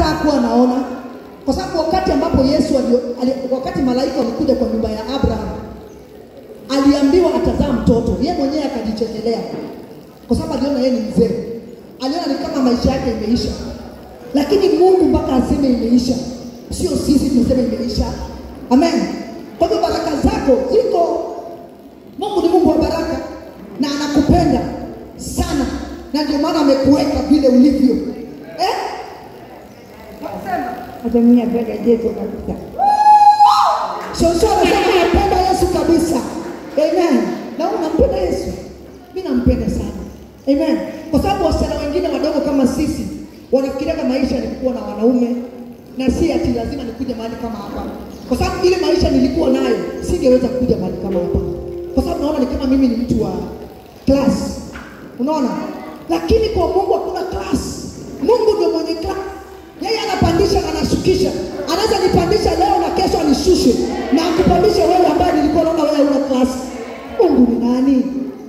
hata hakuwa anaona, kwa sababu wakati ambapo Yesu alio, ali, wakati malaika walikuja kwa nyumba ya Abraham aliambiwa atazaa mtoto, yeye mwenyewe akajichekelea, kwa sababu aliona yeye ni mzee, aliona ni kama maisha yake imeisha. Lakini Mungu mpaka aseme imeisha, sio sisi tunasema imeisha. Amen. Kwa hivyo baraka zako ziko. Mungu ni Mungu wa baraka na anakupenda sana, na ndio maana amekuweka vile ulivyo eh? Hata mimi napenda Yesu kabisa. Shosho anasema nampenda Yesu kabisa. Amen. Na wewe unampenda Yesu? Mimi nampenda sana. Amen. Kwa sababu wasichana wengine wadogo kama sisi wanafikiria maisha ni kuwa na wanaume na si ati lazima nikuje mahali kama hapa. Kwa sababu ile maisha nilikuwa nayo singeweza kuja mahali kama hapa. Kwa sababu naona ni kama mimi ni mtu wa class. Unaona? Lakini kwa Mungu hakuna class. Mungu ndio mwenye class. Yeye anapandisha na anashukisha. Anaweza nipandisha leo na kesho anishushe na akupandishe wewe ambaye nilikuwa naona wewe una klasi. Mungu ni nani?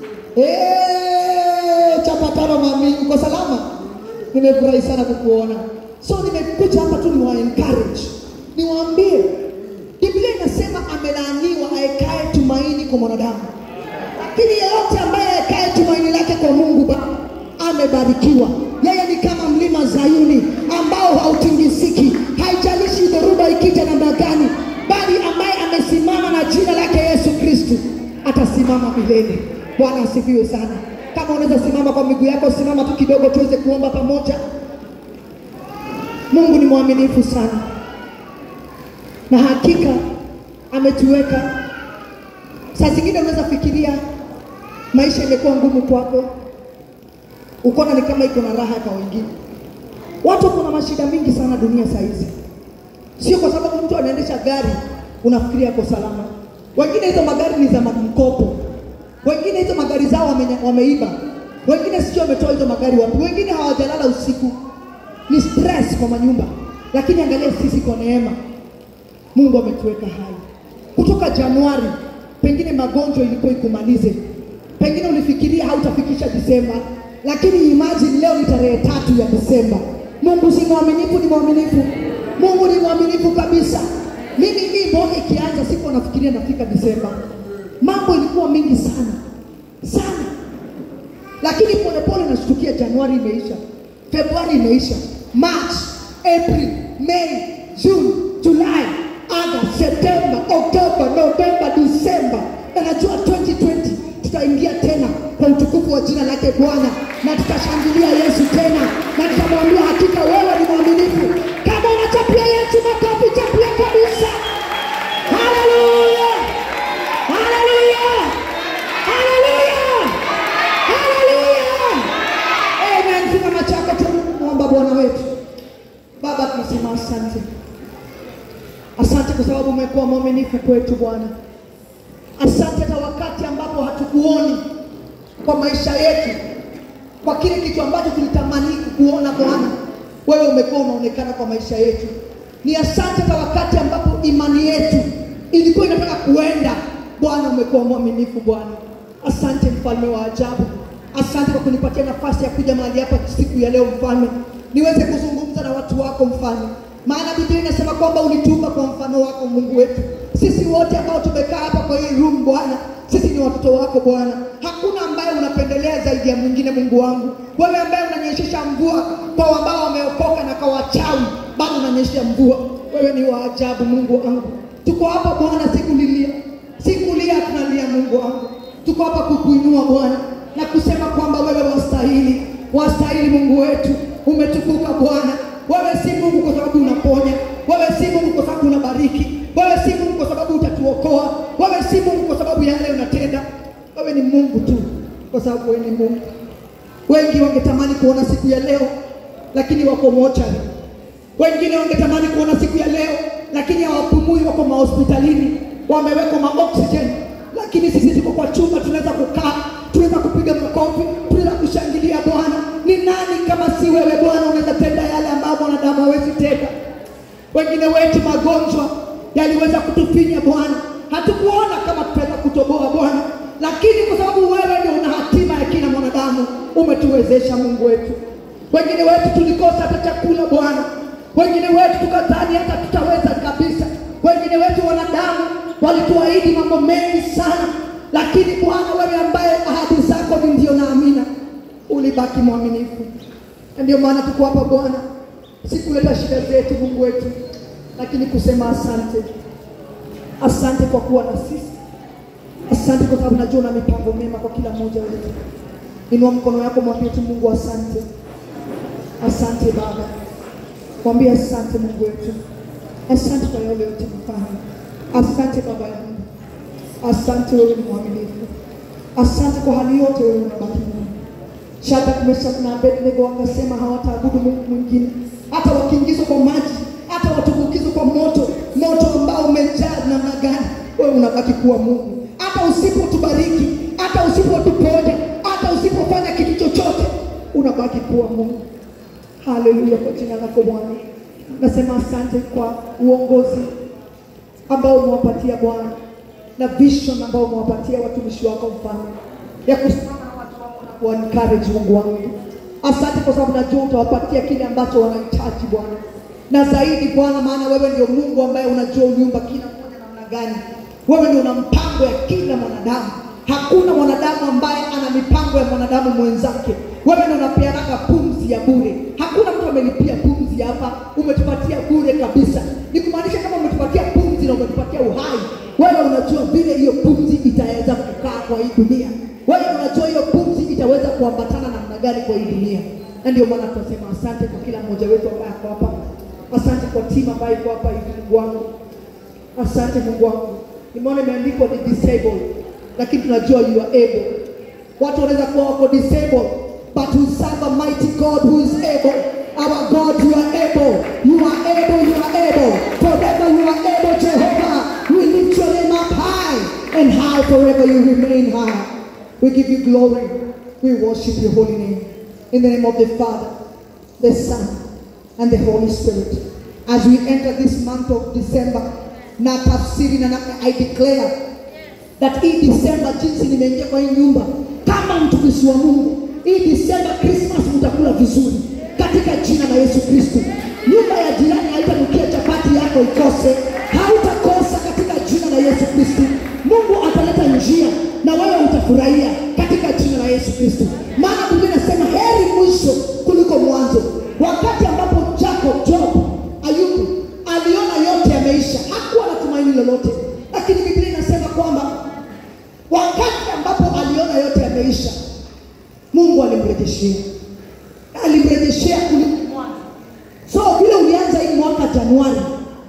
Eh, chapatano mami, uko salama? Nimefurahi sana kukuona. So nimekuja hapa tu niwa encourage. Niwaambie Biblia inasema amelaaniwa aekae tumaini kwa mwanadamu. Lakini yeyote ambaye aekae tumaini lake kwa Mungu Baba amebarikiwa. Yeye ni kama mlima Zayuni ambao hautingisiki, haijalishi dhoruba ikija namna gani, bali ambaye amesimama na jina lake Yesu Kristo atasimama milele. Bwana asifiwe sana. Kama unaweza simama kwa miguu yako, simama tu kidogo tuweze kuomba pamoja. Mungu ni mwaminifu sana, na hakika ametuweka. Saa zingine unaweza fikiria maisha imekuwa ngumu kwako, ukaona ni kama iko na raha kwa wengine. Watu kuna mashida mingi sana dunia saa hizi, sio kwa sababu mtu anaendesha gari unafikiria ako salama. Wengine hizo magari ni za mkopo, wengine hizo magari zao wame, wameiba, wengine sio wametoa hizo magari wapi, wengine hawajalala usiku, ni stress kwa manyumba. Lakini angalia sisi kwa neema, Mungu ametuweka hai kutoka Januari. Pengine magonjwa ilikuwa ikumalize, pengine ulifikiria hautafikisha Disemba, lakini imagine leo ni tarehe tatu ya Disemba. Mungu si mwaminifu? Ni mwaminifu. Mungu ni mwaminifu kabisa. Mimi hii mwaka ikianza, sikuwa nafikiria nafika Disemba, mambo ilikuwa mingi sana sana, lakini polepole nashtukia, Januari imeisha, Februari imeisha, March, April, May, June, July, August, September, October, November, December na najua 2020 tutaingia tena kwa utukufu wa jina lake Bwana na tutashangilia Yesu tena na tutamwambia hakika wewe ni mwaminifu. Kama unachapia Yesu makofi, chapia kabisa. Haleluya, haleluya, haleluya, haleluya. Amen. Simama chako tu, muomba Bwana wetu. Baba, tunasema asante, asante kwa sababu umekuwa mwaminifu kwetu Bwana. Asante hata wakati ambapo hatukuoni kwa maisha yetu, kwa kile kitu ambacho tulitamani kukuona Bwana, wewe umekuwa unaonekana kwa maisha yetu. Ni asante hata wakati ambapo imani yetu ilikuwa inataka kuenda, Bwana umekuwa mwaminifu Bwana. Asante mfalme wa ajabu, asante kwa kunipatia nafasi ya kuja mahali hapa siku ya leo mfalme, niweze kuzungumza na watu wako mfalme, maana Biblia inasema kwamba ulituumba kwa mfano wako Mungu wetu. Sisi wote ambao tumekaa hapa kwa hii room Bwana, sisi ni watoto wako Bwana. Hakuna ambaye unapendelea zaidi ya mwingine, Mungu wangu. Wewe ambaye unanyeshesha mvua kwa ambao wameokoka na kwa wachawi, bado unanyesha mvua. Wewe ni wa ajabu, Mungu wangu. Tuko hapa Bwana, sikulilia, sikulia, tunalia Mungu wangu. Tuko hapa kukuinua Bwana na kusema kwamba wewe wastahili, wastahili Mungu wetu. Umetukuka Bwana. Wewe si Mungu kwa sababu unaponya, wewe si Mungu kwa sababu unabariki, wewe si Mungu kwa sababu utatuokoa, wewe si Mungu kwa sababu ya yale unatenda. Wewe ni Mungu tu kwa sababu wewe ni Mungu. Wengi wangetamani kuona siku ya leo, lakini wako mochari. Wengine wangetamani kuona siku ya leo, lakini hawapumui, wako mahospitalini, wamewekwa maoxygen, lakini sisi tuko kwa chumba, tunaweza kukaa, tunaweza kupiga makofi, tunaweza kushangilia Bwana. Ni nani kama si wewe Bwana? Unaweza tenda yale ambayo mwanadamu hawezi tenda. Wengine wetu magonjwa yaliweza kutufinya Bwana, hatukuona kama tutaweza kutoboa Bwana, lakini kwa sababu wewe ndio una hatima ya kila mwanadamu, umetuwezesha Mungu wetu. Wengine wetu tulikosa hata chakula Bwana, wengine wetu tukadhani hata tutaweza kabisa. Wengine wetu wanadamu walituahidi mambo mengi sana, lakini Bwana, wewe ambaye ahadi zako ni ndio na amina, ulibaki mwaminifu. Na ndio maana tuko hapa Bwana, si kuleta shida zetu Mungu wetu, lakini kusema asante. Asante kwa kuwa na sisi, asante kwa sababu najua una mipango mema kwa kila mmoja wetu. Inua mkono yako, mwambie tu Mungu asante. Asante Baba, mwambie asante Mungu wetu, asante kwa yale yote mfanya. Asante Baba yangu, asante, wewe ni mwaminifu. Asante kwa hali yote, wewe unabaki Mungu. Shadraka, Meshaki na Abednego wakasema hawataabudu Mungu mwingine, hata wakiingizwa kwa maji, hata watumbukizwa kwa moto, moto ambao umejaa namna gani, wewe unabaki kuwa Mungu. Hata usipotubariki, hata usipotuponya, hata usipofanya kitu chochote, unabaki kuwa Mungu. Haleluya, kwa jina lako Bwana. Nasema asante kwa uongozi ambao umewapatia Bwana na vision ambao umewapatia watumishi wako mfano ya kusimama na watu wako na kuwa encourage Mungu wangu. Asante kwa sababu najua utawapatia kile ambacho wanahitaji Bwana, na zaidi Bwana, maana wewe ndio Mungu ambaye unajua uliumba kila mmoja namna gani. Wewe ndio una mpango ya kila mwanadamu. Hakuna mwanadamu ambaye ana mipango ya mwanadamu mwenzake. Wewe ndio unapeanaga pumzi ya bure. Hakuna mtu amelipia pumzi hapa, umetupatia bure kabisa. Ni kumaanisha kama umetupatia pumzi na umetupatia uhai, wewe unajua vile hiyo pumzi itaweza kukaa kwa hii dunia. Wewe unajua hiyo pumzi itaweza kuambatana namna gani kwa hii dunia, na ndio maana tunasema asante kwa kila mmoja wetu ambaye ako hapa. Asante kwa timu ambayo iko hapa hivi, Mungu wangu. Asante Mungu wangu, nimeona imeandikwa ni disabled, lakini tunajua you are able. Watu wanaweza kuwa wako disabled, but we serve a mighty God who is able. Our God, you are able, you are able, you are able. Forever you are able, Jehovah. We lift your name up high and high forever you remain high. We give you glory. We worship your holy name. In the name of the Father, the Son, and the Holy Spirit. As we enter this month of December, na tafsiri na na I declare that hii December jinsi nimeingia kwa hii nyumba kama mtumishi wa Mungu, hii December Christmas mtakula vizuri katika jina la Yesu Kristo. Nyumba ya jirani haitanukia chapati yako ikose, hautakosa katika jina la Yesu Kristo. Mungu ataleta njia na wewe utafurahia katika jina la Yesu Kristo, maana Biblia inasema heri mwisho kuliko mwanzo. Wakati ambapo Jacob, Job, Ayubu aliona yote yameisha, hakuwa na tumaini lolote, lakini Biblia inasema kwamba wakati ambapo aliona yote yameisha, Mungu alimrejeshea, alimrejeshea kuliko mwanzo. So vile ulianza hii mwaka Januari,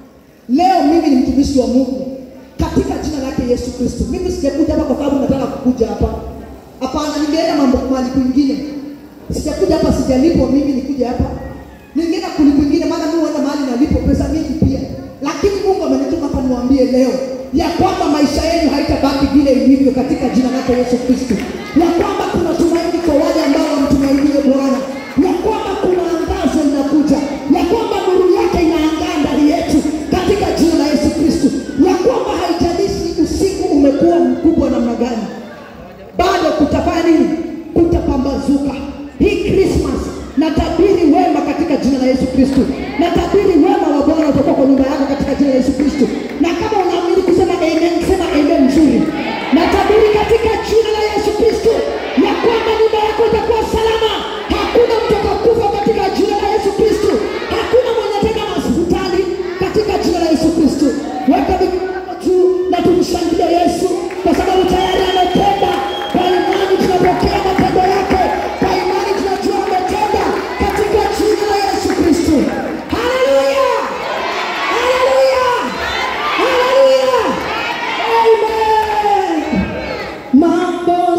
leo mimi ni mtumishi wa Mungu katika jina lake Yesu Kristo. Mimi sijakuja hapa kwa sababu nataka kukuja hapa, hapana. Ningeenda mambo mahali kwingine, sijakuja hapa, sijalipwa mimi nikuja hapa, ningeenda kuli kwingine, maana mimi huenda mahali nalipo pesa mingi pia, lakini Mungu amenituma hapa niwaambie leo ya kwamba maisha yenu haitabaki vile ilivyo katika jina lake Yesu Kristo, ya kwamba kuna tumaini kwa wale ambao wamtumainie Bwana, ya kwamba kuna angazo linakuja, ya kwamba nuru yake inaangaa ndani yetu katika jina la Yesu Kristo, ya kwamba haijalishi usiku umekuwa mkubwa namna gani, bado kutafanya nini? Kutapambazuka. Hii Christmas natabiri wema katika jina la Yesu Kristo, natabiri wema wa Bwana utakuwa kwa nyumba yako katika jina la Yesu Kristo. Na kama unaamini kusema amen, sema amen mzuri. Natabiri katika jina la Yesu Kristo ya kwamba nyumba yako itakuwa salama, hakuna mtu atakufa katika jina la Yesu Kristo, hakuna mwenye tena hospitali katika jina la Yesu Kristo. Weka mikono yako juu na tumshangilie Yesu kwa sababu tayari ametenda. Kwa imani tunapokea matendo yake, kwa imani tunajua ametenda katika jina la Yesu Kristo. Haleluya, haleluya, haleluya, amen. Mambo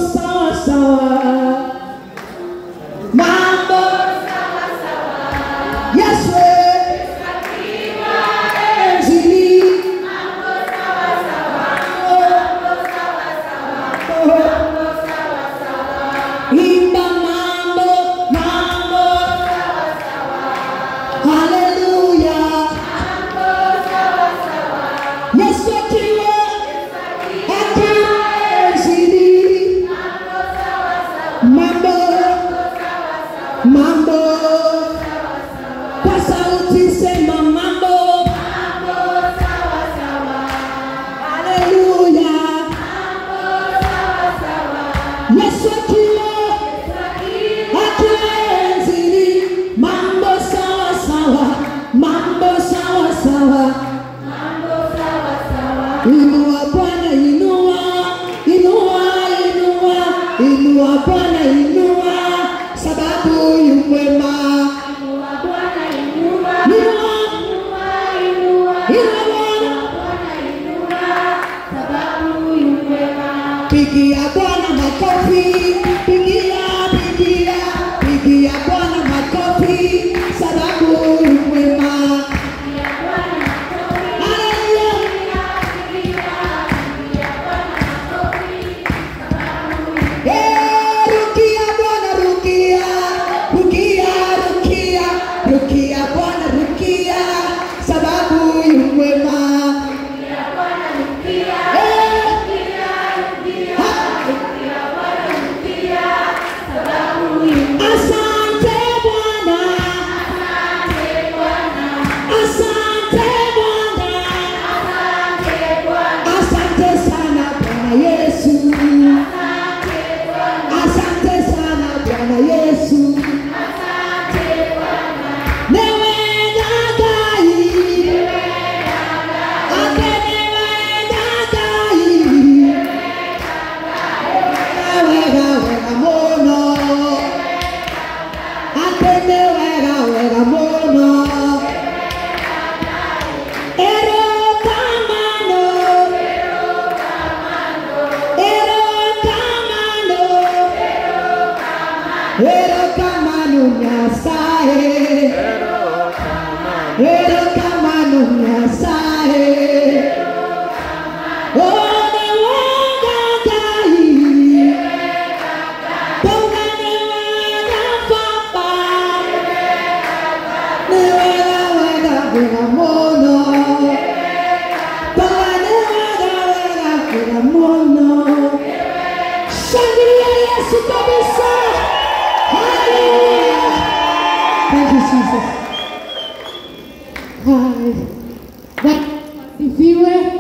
Inua Bwana, inua, inua, inua, inua Bwana, inua, sababu yu mwema. Inua, inua Bwana, pigia Bwana makofi, pigia, pigia, pigia Bwana makofi, sababu yu mwema. Haleluya. Eh, rukia Bwana, rukia, rukia, rukia, rukia Bwana, rukia, sababu yu mwema. Eh, Asante Bwana. Asante Bwana. Asante sana Bwana Yesu. Asante sana Bwana Yesu. Newe gagai. Ate newe gagai. Wega wega mono. Atende wega wega mono. Erokamano. Erokamano. Erokamano Nyasaye. Erokamano Nyasaye. One wega gai. Ponga ne wega papa. Ne wega wega wega mono. Ponga ne wega wega wega mono. Shangilia Yesu kabisa. Hallelujah. Thank you Jesus. Hi. Bwana asifiwe.